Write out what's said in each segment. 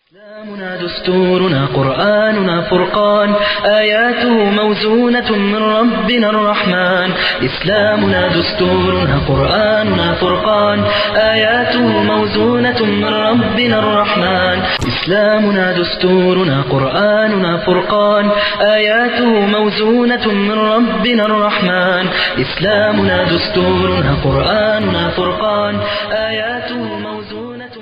إسلامنا دستورنا قرآننا فرقان آياته موزونة من ربنا الرحمن إسلامنا دستورنا قرآننا فرقان آياته موزونة من ربنا الرحمن إسلامنا دستورنا قرآننا فرقان آياته موزونة من ربنا الرحمن إسلامنا دستورنا قرآننا فرقان آياته موزونة من ربنا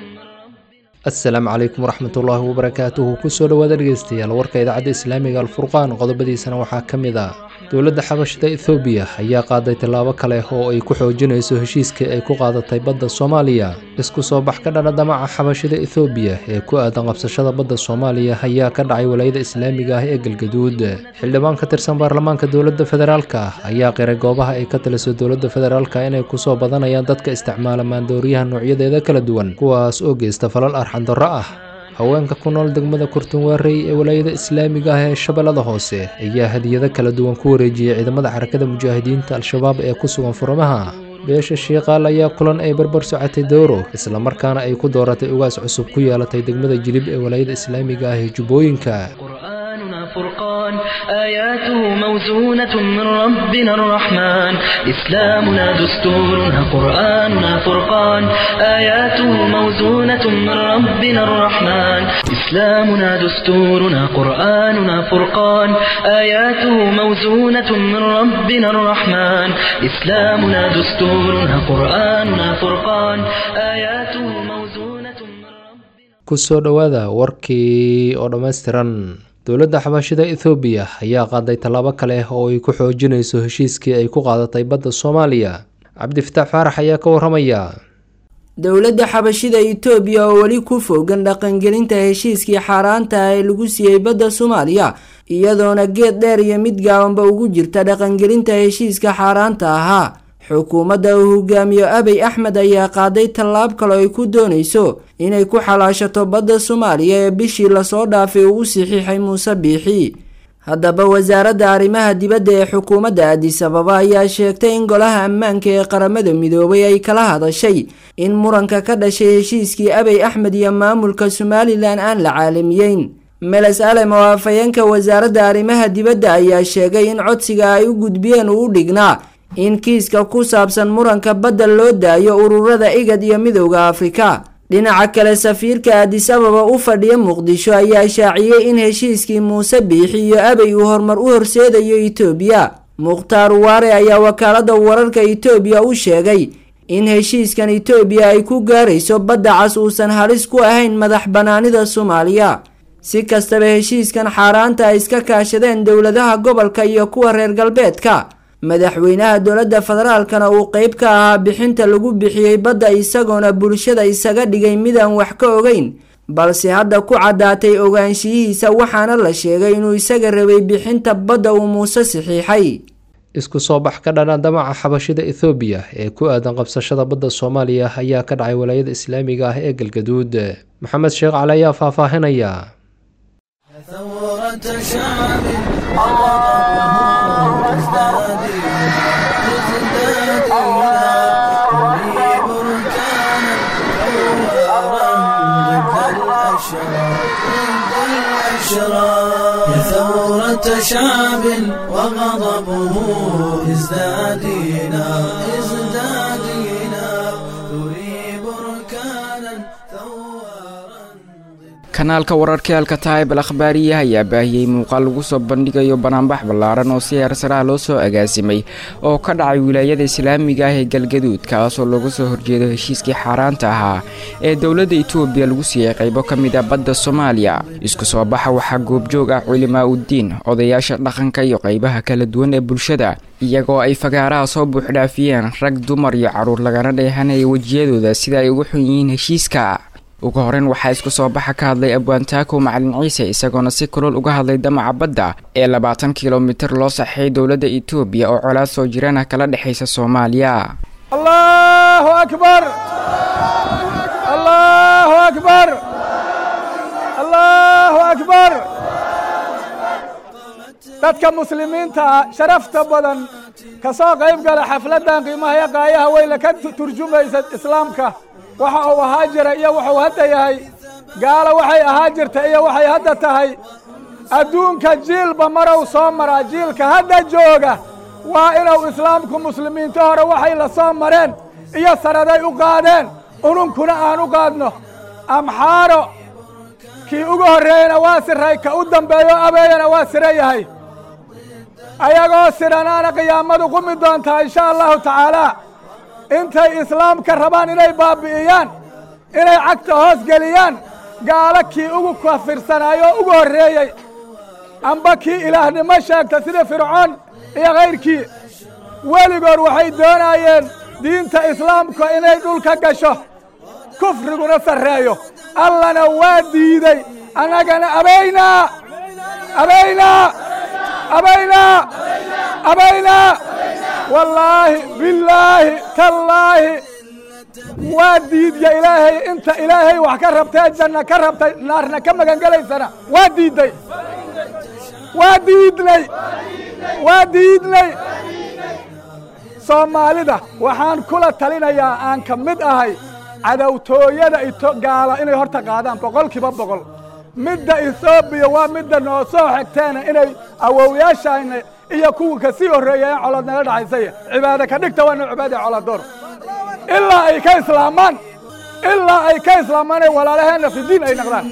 asalaamu calaykum waraxmatullaahi wabarakaatuhu kusoo dhowaada dhegeystayaal warka idaacadda islaamiga alfurqaan qodobadiisana waxaa ka mid ah dowladda xabashada ethoobiya ayaa qaaday tallaabo kale oo ay ku xoojinayso heshiiskii ay ku qaadatay badda soomaaliya isku soo bax ka dhana damaca xabashada ethoobiya ee ku aadan qabsashada badda soomaaliya ayaa ka dhacay walaayada islaamiga ah ee galgaduud xildhibaan ka tirsan baarlamaanka dowladda federaalka ayaa qiray goobaha ay ka taliso dowladda federaalka inay kusoo badanayaan dadka isticmaala maandooriyaha noocyadeeda kala duwan kuwaas oo geysta falal arxandarro ah haweenka ku nool degmada kurtunwaarey ee walaayada islaamiga ah ee shabeellada hoose ayaa hadiyado kala duwan ku wareejiyey ciidamada xarakada mujaahidiinta al-shabaab ee ku sugan furamaha beesha shiiqaal ayaa kulan ay barbar socotay dowro islamarkaana ay ku dooratay ugaas cusub ku yeelatay degmada jilib ee walaayada islaamiga ah ee jubbooyinka قرآننا فرقان آياته موزونة من ربنا الرحمن إسلامنا دستورنا قرآننا فرقان آياته موزونة من ربنا الرحمن إسلامنا دستورنا قرآننا فرقان آياته موزونة من ربنا الرحمن إسلامنا دستورنا قرآننا فرقان آياته موزونة من ربنا kusoo dhowaada warkii oo dhammaystiran dowladda xabashida ethoobiya ayaa qaaday tallaabo kale oo ay ku xoojinayso heshiiskii ay ku qaadatay badda soomaaliya cabdifitaax faarax ayaa ka waramaya dowladda xabashida itoobiya oo weli ku fogan dhaqangelinta heshiiskii xaaraanta ah ee lagu siiyey badda soomaaliya iyadoona geed dheer iyo mid gaabanba ugu jirta dhaqangelinta heshiiska xaaraanta ahaa xukuumadda uu hogaamiyo abey axmed ayaa qaaday tallaab kale ay ku doonayso inay ku xalaashato badda soomaaliya ee bishii lasoo dhaafay uu u saxiixay muuse biixi haddaba wasaaradda arrimaha dibadda ee xukuumadda adis ababa ayaa sheegtay in golaha ammaanka ee qaramada midoobay ay kala hadashay in muranka ka dhashay heshiiskii abey axmed iyo maamulka somalilan aan la caalamiyeyn meles alem oo afhayeenka wasaaradda arrimaha dibadda ayaa sheegay in codsiga ay u gudbiyeen uu u dhignaa in kiiska ku saabsan muranka badda loo daayo ururada igad iyo midowda afrika dhinaca kale safiirka adis ababa u fadhiya muqdisho ayaa shaaciyey in heshiiskii muuse biixi iyo abey uu horumar u horseedayo itoobiya mukhtaar waare ayaa wakaalada wararka itoobiya u sheegay in heshiiskan itoobiya ay ku gaarayso badda cas uusan halis ku ahayn madax banaanida soomaaliya si kastaba heshiiskan xaaraanta ay iska kaashadeen dowladaha gobolka iyo kuwa reer galbeedka madaxweynaha dowladda federaalkana uu qeyb ka ahaa bixinta lagu bixiyey badda isagoona bulshada isaga dhigay midaan wax ka ogeyn balse hadda ku caddaatay ogaanshiyihiisa waxaana la sheegay inuu isaga rabay bixinta badda uu muuse saxiixay isku soo bax ka dhana damaca xabashida ethoobiya ee ku aadan qabsashada badda soomaaliya ayaa ka dhacay walaayada islaamiga ah ee galgaduud maxamed sheekh cali ayaa faahfaahinaya ثورة شعب عرضه ازدادي ازدادي تري بركانا ثورا ضد الأشرار ضد الأشرار يا ثورة شعب وغضبه ازدادينا ازدادينا تري بركانا ثورا kanaalka wararka alkataib al akhbaariya ayaa baahiyey muuqaal lagu soo bandhigayo banaanbax ballaaran oo si heersaraha loo soo agaasimay oo ka dhacay wilaayada islaamiga ah ee galgaduud kaasoo looga soo horjeedo heshiiskii xaaraanta ahaa ee dowladda itoobiya lagu siiyey qaybo ka mid a badda soomaaliya isku soo baxa waxaa goobjoog ah culimaa uddiin odayaasha dhaqanka iyo qaybaha kala duwan ee bulshada iyagoo ay fagaaraha soo buuxdhaafiyeen rag dumar iyo carruur lagana dheehanaya wejiyadooda sida ay ugu xun yihiin heshiiska ugu horeyn waxaa isku soo baxa ka hadlay abwaantaakow macalin ciise isagoona si kulol uga hadlay damaca badda ee labaatan kilomitir loo saxeeyay dowladda itoobiya oo colaad soo jiraan ah kala dhexaysa soomaaliya allahu akbar allahu akbar allahu akbar dadka muslimiinta ah sharafta badan ka soo qayb gala xafladdan qiimaha iyo qaayaha weyle ka tu- turjumaysa islaamka waxa uu ahaa jira iyo wuxuu hadda yahay gaalo waxay ahaa jirta iyo waxay hadda tahay adduunka jiilba marow soo maraa jiilka hadda jooga waa inuu islaamku muslimiinta hore waxay la soo mareen iyo sanaday u qaadeen ununkuna aan u qaadno amxaaro kii ugu horreeyena waa siray ka u dambeeyo abeeyana waa sira yahay ayagoo sidhanaana qiyaamadu qumi doontaa insha allahu tacaalaa intay islaamka rabaan inay baabbi'iyaan inay cagta hoos geliyaan gaalo kii ugu kafirsanaayo ugu horreeyey amba kii ilaahnimo sheegta sida fircoon iyo kayrkii weligood waxay doonaayeen diinta islaamka inay dhulka gasho kufriguna sarreeyo allana waa diiday annagana abaynaa abaynaa abaynaa abaynaa wallaahi billaahi tallaahi waa diidya ilaahay inta ilaahay wax ka rabtee janna ka rabtay naarna ka magangelaysana waa diidday waa diidnay waa diidnay soomaalida waxaan kula talinayaa aan ka mid ahay cadowtooyada ito gaala inay horta qaadaan boqol kiiba boqol midda ethoobiya waa midda noo soo xigteena inay awowyaashayna iyo kuwa ka sii horreeya in colod naga dhaxaysaya cibaade ka dhigta waa noo cibaadaya coladoor ilaa ay ka islaamaan ilaa ay ka islaamaan ay walaalaheenna fi diin ay naqdaan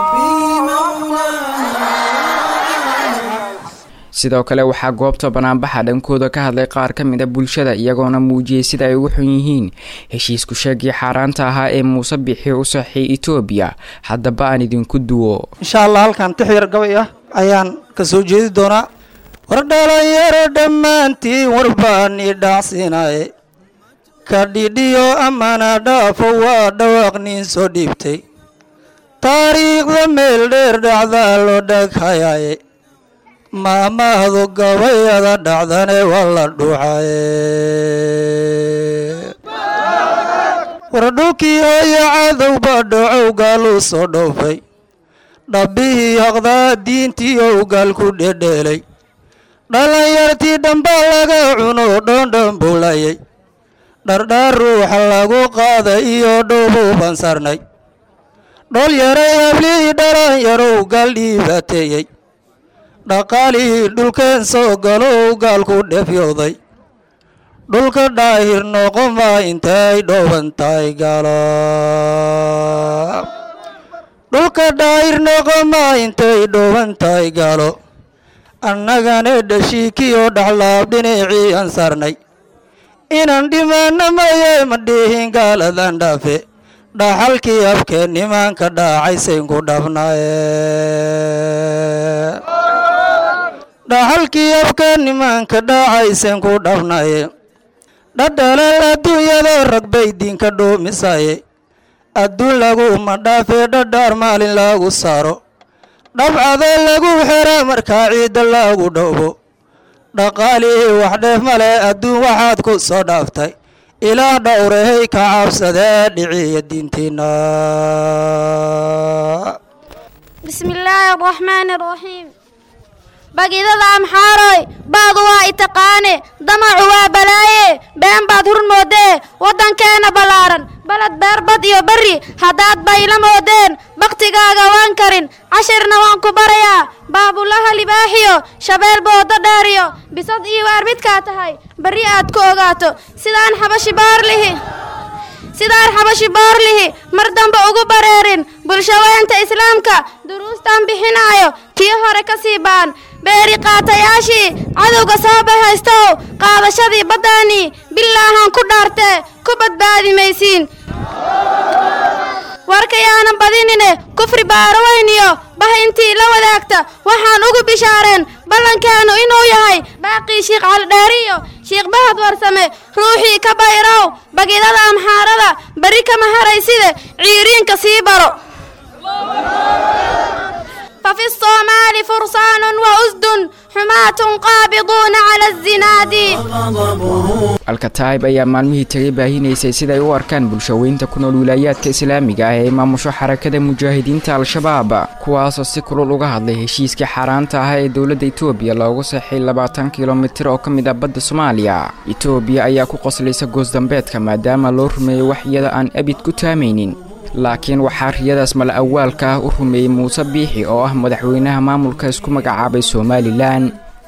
sidoo kale waxaa goobta banaanbaxa dhankooda ka hadlay qaar ka mid a bulshada iyagoona muujiyey sida ay ugu xun yihiin heshiisku sheegii xaaraanta ahaa ee muuse bixi u saxiyay etoobiya haddaba aan idinku duwo insha allah halkan tix yar gabay ah ayaan ka soo jeedi doonaa war dhalinyaro dhammaantiin warbaan i dhacsiinaye ka dhidhiyo amana dhaafo waa dhawaaq nin soo dhiibtay taariikhda meel dheer dhacdaa loo dhaghayaye maamahdu gabayada dhacdane waa la dhuuxaye war dhulkii hooyo cadowba dhacow gaaluu soo dhoofay dhabbihii haqdaa diintii ow gaal ku dhedheelay dhallinyartii dhamba laga cuno dhoondhambuulayay dhardhaar ruuxa lagu qaaday iyo dhowbuu bansarnay dhol yaray hablihii dhalanyarow gaal dhiibaateeyey dhaqaalihii dhulkeen soo galow gaalku dhefyooday dhulka dhaahir noqomaa intay dhooban tahay gaalo dhulka dhaahir noqomaa intay dhooban tahay gaalo annagana dhashiikiyoo dhaxlaab dhinacii aan saarnay inaan dhimaana maye ma dhihin gaaladan dhaafe dhaxalkii afkeen nimaanka dhaacaysayku dhabnaaye dhaxalkii afkeen nimaanka dhaacaysen ku dhabnaye dhadhalal adduunyada rag bay diinka dhoomisaye adduun laguma dhaafee dhadhaar maalin lagu saaro dhabcada lagu xera markaa ciidda lagu dhowbo dhaqaalihii wax dheef male adduun waxaad ku soo dhaaftay ilaah dhowrahay ka cabsadee dhiciya diintiina بسم الله الرحمن الرحيم bagidada amxaaroy baadu waa itaqaane damacu waa balaaye been baad hur moodee waddankeena ballaaran baled beerbad iyo berri haddaad bayla moodeen bakhtigaaga waan karin cashirna waan ku barayaa baabulaha libaaxiyo shabeel boodo dheeriyo bisad iyo waar midkaa tahay berri aad ku ogaato sidaan xabashi baarlihi sidaan xabashi boorlihi mar dambe ugu bareerin bulshaweynta islaamka duruustan bixinaayo tii hore ka sii baan beeri qaatayaashii cadowga soo bahaystow qaadashadii baddaanii bilaahan ku dhaartee ku badbaadi maysiin warkayaanan badinine kufri baaroweyniyo bah intii la wadaagta waxaan ugu bishaareen ballankeennu inuu yahay baaqii shiikh caldheeriyo shiikh bahad warsame ruuxii ka bayrow bagidada amxaarada beri kama harayside ciiriinka sii baro ففي الصومال فرسان وأسد حماة قابضون على الزناد alkataib ayaa maalmihii tegay baahinaysay siday u arkaan bulshaweynta ku nool wilaayaadka islaamiga ah ee maamusho xarakada mujaahidiinta al-shabaab kuwaasoo si kulul uga hadlay heshiiskii xaaraanta ah ee dowladda etoobiya loogu saxay labaatan kilomitir oo ka mid ah badda soomaaliya etoobiya ayaa ku qoslaysa goosdambeedka maadaama loo rumeeyey wax iyada aan abid ku taamaynin laakiin waxaa riyadaas mala awaalka ah u rumeeyey muuse biixi oo ah madaxweynaha maamulka isku magacaabay somalilan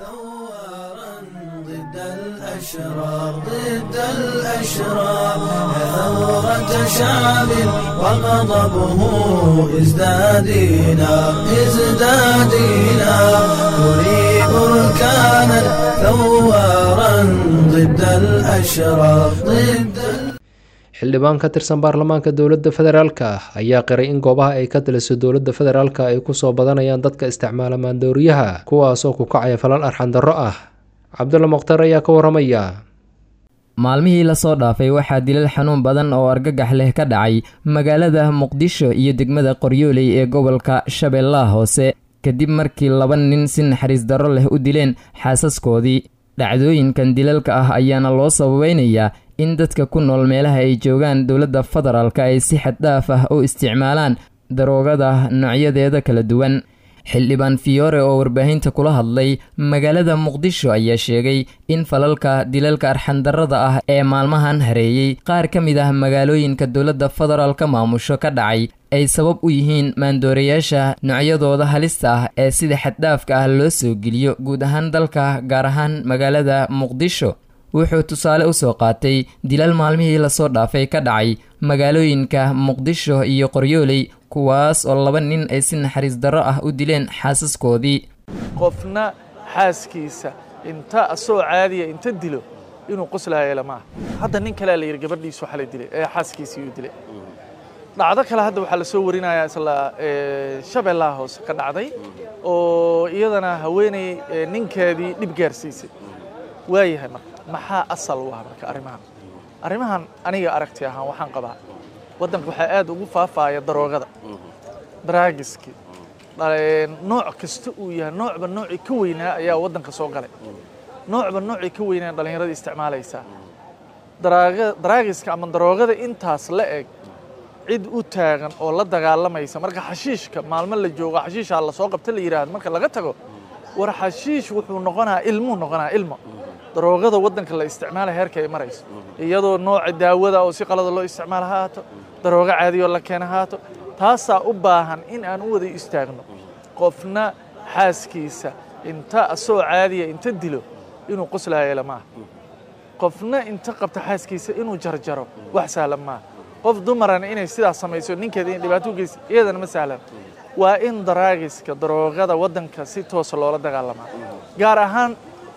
ضد الأشرار ضد الأشرار ثورة شعب وغضبه ازدادينا ازدادينا نريد بركانا ثوارا ضد الأشرار ضد xildhibaan ka tirsan baarlamaanka dowladda federaalka ah ayaa qiray in goobaha ay ka taliso dowladda federaalka ay kusoo badanayaan dadka isticmaala maandooriyaha kuwaasoo ku kacaya falal arxandarro ah cabdulla mukhtar ayaa ka waramaya maalmihii lasoo dhaafay waxaa dilal xanuun badan oo argagax leh ka dhacay magaalada muqdisho iyo degmada qoryooley ee gobolka shabeellaha hoose kadib markii laba nin si naxariis darro leh u dileen xaasaskoodii dhacdooyinkan dilalka ah ayaana loo sababeynayaa in dadka ku nool meelaha ay joogaan dowladda federaalka ay si xad dhaaf ah u isticmaalaan daroogada noocyadeeda kala duwan xildhibaan fiyoore oo warbaahinta kula hadlay magaalada muqdisho ayaa sheegay in falalka dilalka arxandarrada ah ee maalmahan hareeyey qaar ka mid ah magaalooyinka dowladda federaalka maamusho ka dhacay ay sabab u yihiin maandoorayaasha noocyadooda halista ah ee sida xaddhaafka ah loo soo geliyo guud ahaan dalka gaar ahaan magaalada muqdisho wuxuu tusaale u soo qaatay dilal maalmihii lasoo dhaafay ka dhacay magaalooyinka muqdisho iyo qoryooley kuwaas oo laba nin ay si naxariis darro ah u dileen xaasaskoodii qofna xaaskiisa inta asoo caadiya inta dilo inuu qoslaayela maaha hadda nin kalea la yidhi gabadhiisu xalay dilay ee xaaskiisii uu dilay dhacdo kale hadda waxaa la soo warinayaa isla shabeellaha hoose ka dhacday oo iyadana haweeney ninkeedii dhib gaarsiisay waayahay marka maxaa asal u ah marka arrimahan arrimahan aniga aragti ahaan waxaan qabaa waddanka waxaa aad ugu faafaaya daroogada daraagiskii nooc kasta uu yahay noocba noocii ka weynaa ayaa waddanka soo galay noocba noocii ka weynaa dhallinyarada isticmaalaysaa daraagiska ama daroogada intaas la eg cid u taagan oo la dagaalamaysa marka xashiishka maalmo la joogo xashiishaa lasoo qabta la yidhaahdo marka laga tago war xashiish wuxuu noqonaa ilmuu noqonaa ilmo daroogada waddanka la isticmaalaya heerka ay marayso iyadoo nooca daawada oo si qalada loo isticmaala ha haato daroogo caadiyoo la keena ha haato taasaa u baahan in aan u wada istaagno qofna xaaskiisa inta asoo caadiya inta dilo inuu qoslaayela maaha qofna inta qabta xaaskiisa inuu jarjaro wax sahlan maaha qof dumarana inay sidaas samayso ninkeeda in dhibaato u geysa iyadana ma sahlan waa in daraagiska daroogada waddanka si toosa loola dagaalamaa gaar ahaan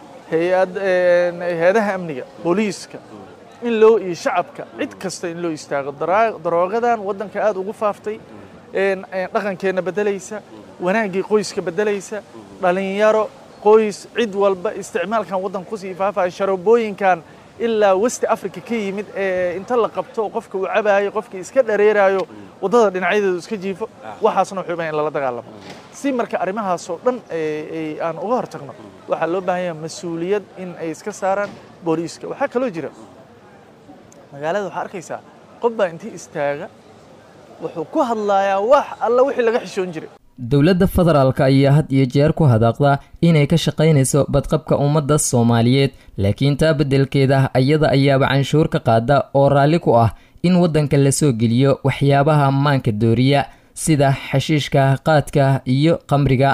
hay-adaha amniga booliiska in loo iyo shacabka cid kasta in loo istaago daroogadan waddanka aad ugu faaftay dhaqankeenna beddelaysa wanaaggii qoyska beddelaysa dhallinyaro qoys cid walba isticmaalkan waddanka kusii faafaya sharoobooyinkan ilaa westi africa ka yimid ee inta la qabto qofka uu cabaayo qofkii iska dhareeraayo waddada dhinacyadeedu iska jiifo waxaasna wuxuu bahan in lala dagaalamo si marka arrimahaasoo dhan aan uga hortagno waxaa loo baahan yaha mas-uuliyad in ay iska saaraan booliiska waxaa kaloo jira magaalada waxaa arkaysaa qof baa intii istaaga wuxuu ku hadlayaa wax alla wixii laga xishoon jiray dowladda federaalka ayaa had iyo jeer ku hadaaqda inay ka shaqaynayso badqabka ummadda soomaaliyeed laakiin taa beddelkeeda ayada ayaaba canshuur ka qaada oo raalli ku ah in waddanka lasoo geliyo waxyaabaha maanka dooriya sida xashiishka qaadka iyo qamriga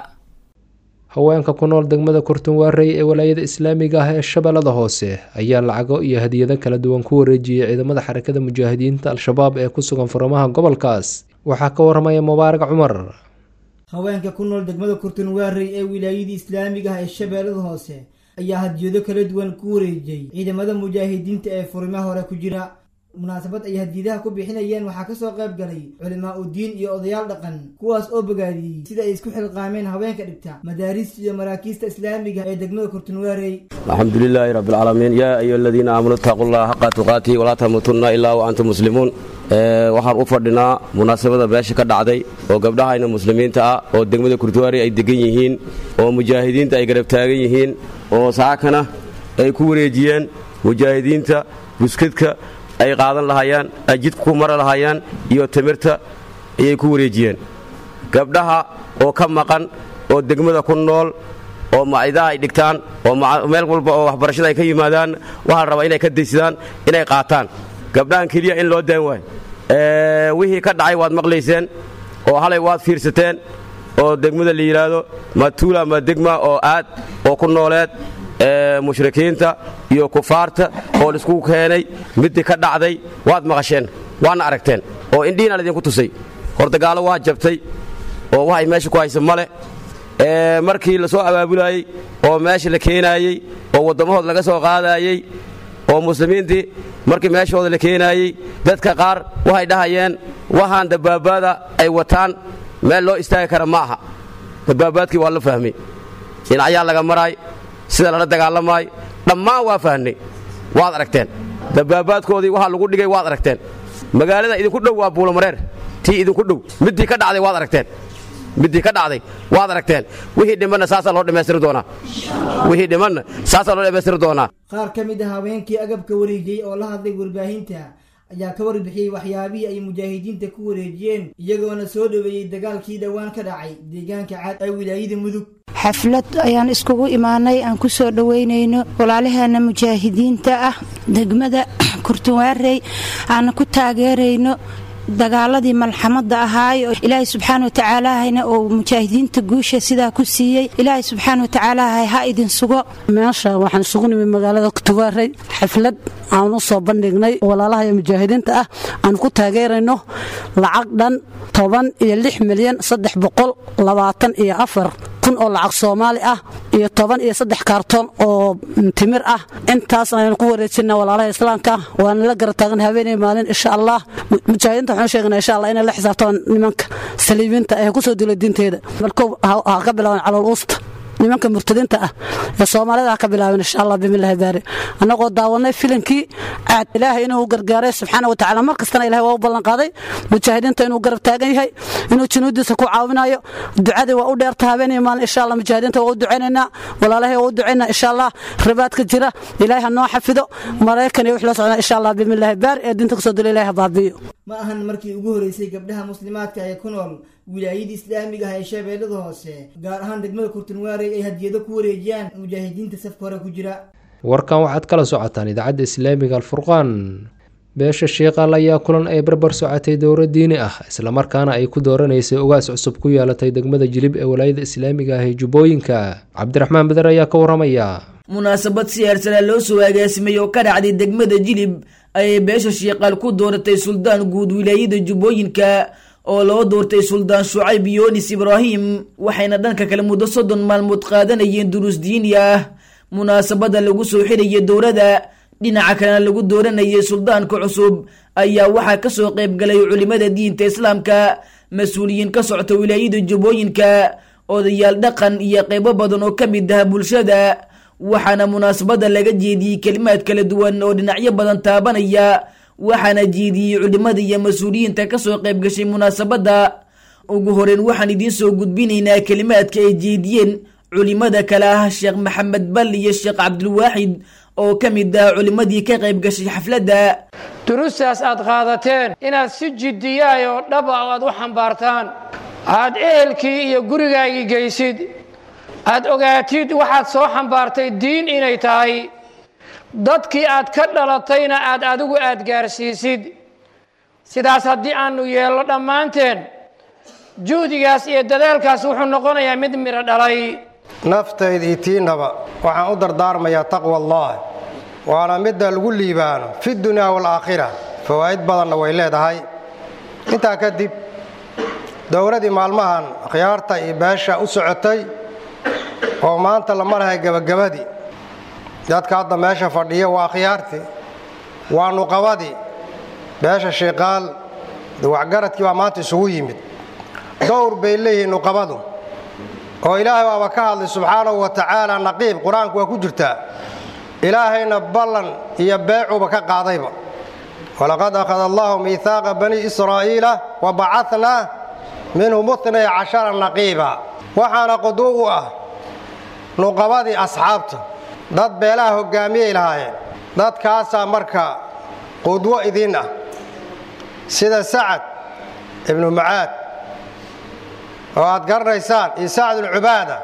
haweenka ku nool degmada kurtunwaarey ee walaayada islaamiga ah ee shabeellada hoose ayaa lacago iyo hadiyado kala duwan ku wareejiyey ciidamada xarakada mujaahidiinta al-shabaab ee ku sugan furamaha gobolkaas waxaa ka waramaya mubaarak cumar haweenka ku nool degmada kurtunwaarey ee wilaayadii islaamiga ah ee shabeellada hoose ayaa hadiyado kala duwan ku wareejiyey ciidamada mujaahidiinta ee furimaha hore ku jira munaasabad ay hadiyadaha ku bixinayeen waxaa kasoo qayb galay culimaa u diin iyo odayaal dhaqan kuwaas oo bogaadiyey sida ay isku xilqaameen haweenka dhigta madaariista iyo maraakiista islaamiga ee degmada kurtunwaarey alxamdu lilaahi rabbi alcaalamiin yaa ayuha aladiina aamanuu ittaquu llaha xaqa tuqaatihi walaa tamuutunna ilaa wa antum muslimuun waxaan u fadhinaa munaasabada beesha ka dhacday oo gabdhahayna muslimiinta ah oo degmada kurtunwaarey ay degan yihiin oo mujaahidiinta ay garab taagan yihiin oo saakana ay ku wareejiyeen mujaahidiinta buskadka ay qaadan lahaayaan ay jidka ku mari lahaayaan iyo timirta ayay ku wareejiyeen gabdhaha oo ka maqan oo degmada ku nool oo macidaha ay dhigtaan oo meel walba oo waxbarashada ay ka yimaadaan waxaa la rabaa inay ka daysadaan inay qaataan gabdhahan keliya in loo daan waayo wixii ka dhacay waad maqlayseen oo halay waad fiirsateen oo degmada la yidhaahdo ma tuula ma degma oo aad oo ku nooleed mushrikiinta iyo kufaarta oo laiskugu keenay middii ka dhacday waad maqasheen waadna aragteen oo indhihiina laydinku tusay hordagaalo waa jabtay oo waxay meesha ku haysa male markii la soo abaabulaayey oo meesha la keenaayey oo waddamahood laga soo qaadaayey oo muslimiintii markii meeshooda la keenaayey dadka qaar waxay dhahayeen waxaan dabaabaada ay wataan meel loo istaagi kara ma aha dabaabaadkii waa la fahmay dhinacyaa laga maraay sida lala dagaalamaay dhammaan waa fahnay waad aragteen dabaabaadkoodii waxaa lagu dhigay waad aragteen magaalada idinku dhow waa buulamareer tii idinku dhow middii ka dhacday waad aragteen middii ka dhacday waad aragteen wixii dhimanna saasaa loo dhammaystiri doonaa wixii dhimanna saasaa loo dhammaystiri doonaa qaar ka mid ah haweenkii agabka wareejiyey oo la hadlay warbaahinta ayaa ka warbixiyey waxyaabihii ay mujaahidiinta ku wareejiyeen iyagoona soo dhoweeyey dagaalkii dhowaan ka dhacay deegaanka caad ee wilaayada mudug xaflad ayaan iskugu imaanay aan ku soo dhoweynayno walaalaheena mujaahidiinta ah degmada kurtunwaarey aana ku taageerayno dagaaladii malxamada ahaay oo ilaahay subxaana watacaalahayna oo mujaahidiinta guusha sidaa ku siiyey ilaahay subxaana watacaalahay ha idin sugo meesha waxaan isugu nimid magaalada kutuwaarey xaflad aan u soo bandhignay walaalaha iyo mujaahidiinta ah aan ku taageerayno lacag dhan toban iyo lix milyan saddex boqol labaatan iyo afar kun oo lacag soomaali ah iyo toban iyo saddex kaartoon oo timir ah intaasna aynu ku wareejina walaalaha islaamka waana la gara taagan habeenay maalin insha allah mujaahidiinta waxaan sheegnaa insha allah inay la xisaabtamaan nimanka saliibiinta ee kusoo dila diinteeda markow ha ka bilaaban calool uusta nimanka murtadiinta ah ee soomaalida ha ka bilaabeen insha allah bimillahi baari annagoo daawanay filimkii caad ilaahay inuu gargaaray subxaana wa tacaala mar kastana ilahay waa u ballanqaaday mujaahidiinta inuu garab taagan yahay inuu junuudiisa ku caawinayo ducadii waa u dheerta habeenii maalin insha allah mujaahidiinta waa u ducaynaynaa walaalahay waa u ducaynaa insha allah ribaadka jira ilaahay ha noo xafido maraykan iyo wix la socdaa insha allah bimillahi baari ee diinta kusoo dila ilahay ha baabi'iyo ma ahan markii ugu horeysay gabdhaha muslimaadka ee ku nool wilaayada islaamiga ah ee shabeellada hoose gaar ahaan degmada kurtunwaarey ay hadiyado ku wareejiyaan mujaahidiinta safka hore ku jira warkan waxaad kala socotaan idaacadda islaamiga alfurqaan beesha shiiqaal ayaa kulan ay barbar socotay dowro diini ah islamarkaana ay ku dooranaysay ogaas cusub ku yeelatay degmada jilib ee walaayada islaamiga ah ee jubbooyinka cabdiraxmaan beder ayaa ka waramaya munaasabad siyaarsana loo soo agaasimay oo ka dhacday degmada jilib ayay beesha shiiqaal ku dooratay suldaan guud wilaayada jubbooyinka oo loo doortay suldaan shucayb yoonis ibraahim waxayna dhanka kale muddo soddon maalmood qaadanayeen duruus diini ah munaasabada lagu soo xirayay dowrada dhinaca kalena lagu dooranayay suldaanka cusub ayaa waxaa kasoo qayb galay culimada diinta islaamka mas-uuliyiin ka socta wilaayada jubbooyinka odayaal dhaqan iyo qeybo badan oo ka mid ah bulshada waxaana munaasabada laga jeediyey kelimaad kala duwan oo dhinacyo badan taabanaya waxaana jeediyey culimada iyo mas-uuliyiinta kasoo qayb gashay munaasabadda ugu horeyn waxaan idiin soo gudbinaynaa kelimaadka ay jeediyeen culimada kale ah sheekh maxamed bal iyo sheekh cabdilwaaxid oo ka mid ah culimadii ka qayb gashay xafladda durustaas aad qaadateen inaad si jiddiyaay oo dhaba aad u xambaartaan aad ehelkii iyo gurigaagii geysid aad ogaatid waxaad soo xambaartay diin inay tahay dadkii aad ka dhalatayna aad adigu aad gaarsiisid sidaas haddii aanu yeelno dhammaanteen juhdigaas iyo dadaalkaas wuxuu noqonayaa mid midho dhalay naftayda iyo tiinaba waxaan u dardaarmayaa taqwa allah waana midda lagu liibaano fi dunyaa waalaakhira fawaa'id badanna way leedahay intaa kadib dowladii maalmahan khiyaarta iyo beesha u socotay oo maanta la marahay gebagabadii dadka hadda meesha fadhiya waa khiyaartii waa nuqabadii beesha shiiqaal waxgaradkii baa maanta isugu yimid dowr bay leeyihiin nuqabadu oo ilaahay waaba ka hadlay subxaanahu wa tacaala naqiib qur-aanku waa ku jirtaa ilaahayna ballan iyo beecuba ka qaadayba walaqad akhada allahu miihaaqa bani israa'iila wa bacatnaa minhum itnay cashara naqiiba waxaana quduw u ah nuqabadii asxaabta dad beelaha hoggaamiyay lahaayeen dadkaasaa marka qudwo idiin ah sida sacad ibnu macaad oo aad garanaysaan iyo sacd ibnu cubaada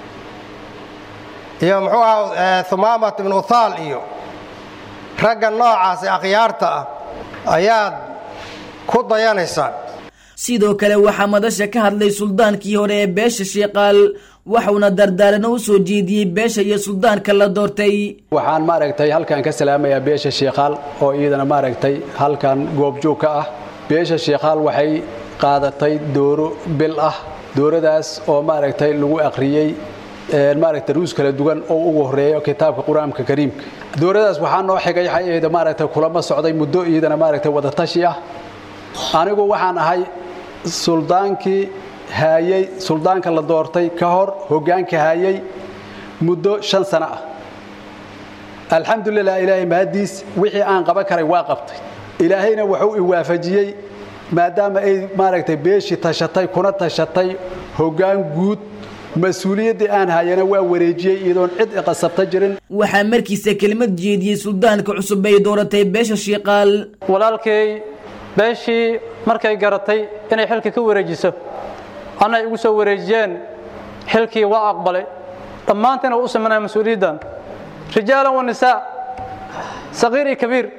iyo muxuu ahaa humaamat ibnu uthaal iyo ragga noocaas ee akhyaarta ah ayaad ku dayanaysaan sidoo kale waxaa madasha ka hadlay suldaankii hore ee beesha sheekaal waxuuna dardaarano u soo jeediyey beesha iyo suldaanka la doortay waxaan maaragtay halkan ka salaamayaa beesha sheekhaal oo iyadana maaragtay halkan goobjoog ka ah beesha sheekhaal waxay qaadatay dooro bil ah dooradaas oo maaragtay lagu akhriyey maaragtay ruus kala duwan oo ugu horeeyo kitaabka qur-aanka kariimka dooradaas waxaa noo xigay xayada maaragtay kulamo socday muddo iyadana maaragtay wadatashi ah anigu waxaan ahay suldaankii haayey suldaanka la doortay ka hor hoggaanka haayey muddo shan sano ah alxamdulilah ilaahay mahaddiis wixii aan qaban karay waa qabtay ilaahayna wuxuu i waafajiyey maadaama ay maaragtay beeshii tashatay kuna tashatay hoggaan guud mas-uuliyaddii aan hayana waa wareejiyey iyadoon cid iqasabta jirin waxaa markiisa kelimad jeediyey suldaanka cusub ay dooratay beesha shiiqaal walaalkay beeshii markay garatay inay xilka ka wareejiso anay igu soo wareejiyeen xilkii waa aqbalay dhammaantiina u samanaya mas-uuliyaddan rijaalan wa nisaa saqiir iyo kabiir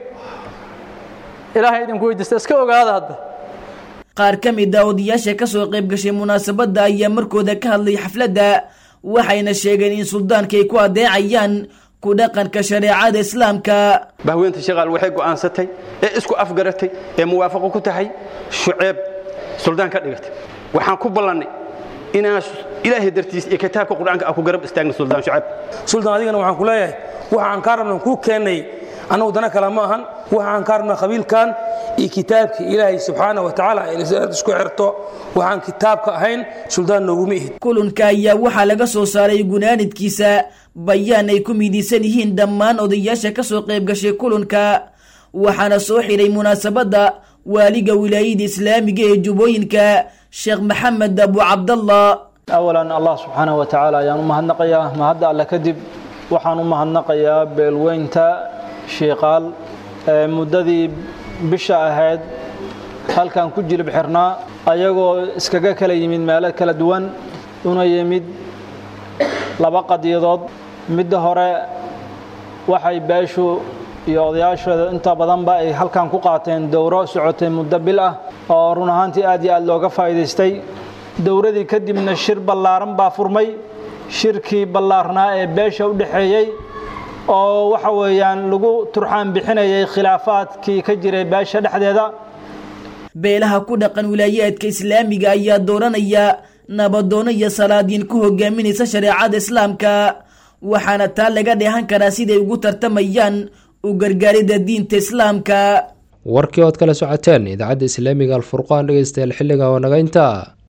ilaahay idinku weydiista iska ogaada hadda qaar ka mid a odayaasha ka soo qayb gashay munaasabadda ayaa markooda ka hadlay xafladda waxayna sheegeen in suldaanka ay ku adeecayaan ku dhaqanka shareecada islaamka bahweynta shaqaal waxay go'aansatay ee isku afgaratay ee muwaafaqo ku tahay shuceeb suldaan ka dhigatay waxaan ku ballannay inaan ilaahay dartiis iyo kitaabka qur-aanka aan ku garab istaagna suldaan shuceeb suldaan adigana waxaan ku leeyahay waxaan kaa rabnan kuu keennay annagu dana kale ma ahan waxaan kaa rabnaa qabiilkan iyo kitaabka ilaahay subxaana wa tacaala inaad isku xirto waxaan kitaabka ahayn suldaan nooguma ihid kulanka ayaa waxaa laga soo saaray gunaanidkiisa bayaan ay ku midiysan yihiin dhammaan odayaasha ka soo qayb gashay kulanka waxaana soo xidhay munaasabadda waaliga wilaayada islaamiga ee jubbooyinka sheekh maxamed abu cabdallah awalan allah subxaana wa tacaala ayaan u mahadnaqayaa mahadda alle kadib waxaan u mahadnaqayaa beelweynta shiiqaal ee muddadii bisha ahayd halkan ku jilib xirnaa ayagoo iskaga kala yimid meelo kala duwan una yimid laba qadiyadood midda hore waxay beeshu iyo odayaashooda inta badanba ay halkan ku qaateen dowro socotay muddo bil ah oo run ahaantii aad iyo aad looga faa'iidaystay dowradii kadibna shir ballaaran baa furmay shirkii ballaarnaa ee beesha u dhexeeyey oo waxa weeyaan lagu turxaan bixinayay khilaafaadkii ka jiray beesha dhexdeeda beelaha ku dhaqan wilaayaadka islaamiga ayaa dooranaya nabadoono iyo salaadiin ku hogaaminaysa shareecada islaamka waxaana taa laga dheehan karaa siday ugu tartamayaan u gargaaridda diinta islaamka warkii ood kala socoteen idaacadda islaamiga alfurqaan dhegeystayaal xilliga oo naga intaa